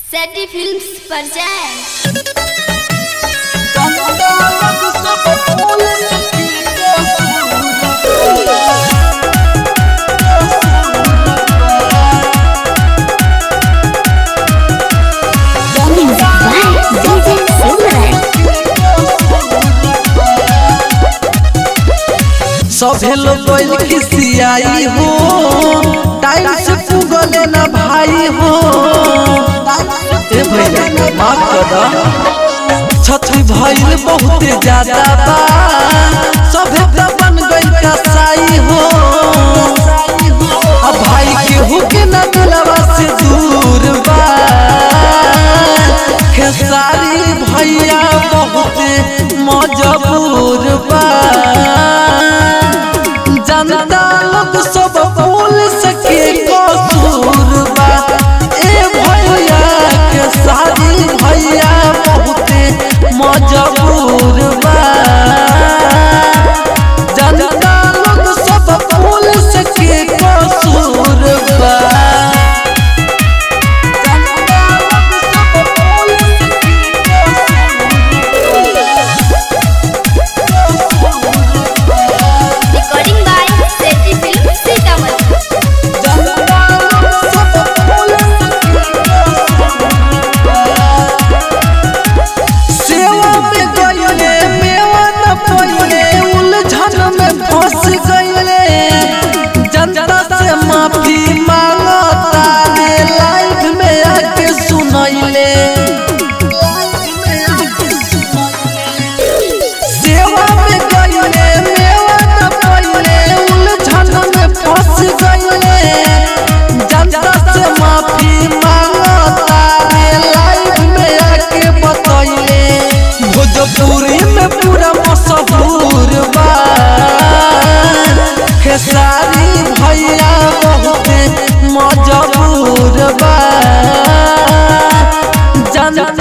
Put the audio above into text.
सैटी films पर जाएं सभे लोग गइल खिसियाई हो टाइम से पुगले ना भाई हो ए भैया माफ कर दा छठी भइल बहुत ज्यादा बा सभे त बन गइल कसाई हो अब भाई केहू के ना दिलवा से दूर बा खेसारी भैया बहुत मजबूर बा जनता लोग सब बोल सके कसूर बा ए भैया के सारी भैया बहुत मजबूर बा जनता लोग सब बोल सके कसूर बा जनता लोग सब बोल सके recording by Saiti film Sitamarhi जनता लोग सब बोल सेवा में गइले मेवा न पइले उलझन में फंस गइले जनता से माफी मांगता रे लाइफ में आके सुनैले सेवा में गइले मेवा न पइले उलझन में फंस गइले जनता से माफी मांगता रे लाइफ में आके बतैले भोजपुरी में पूरा मशहूर बा खेसारी भैया बहुत मजबूर बा जनता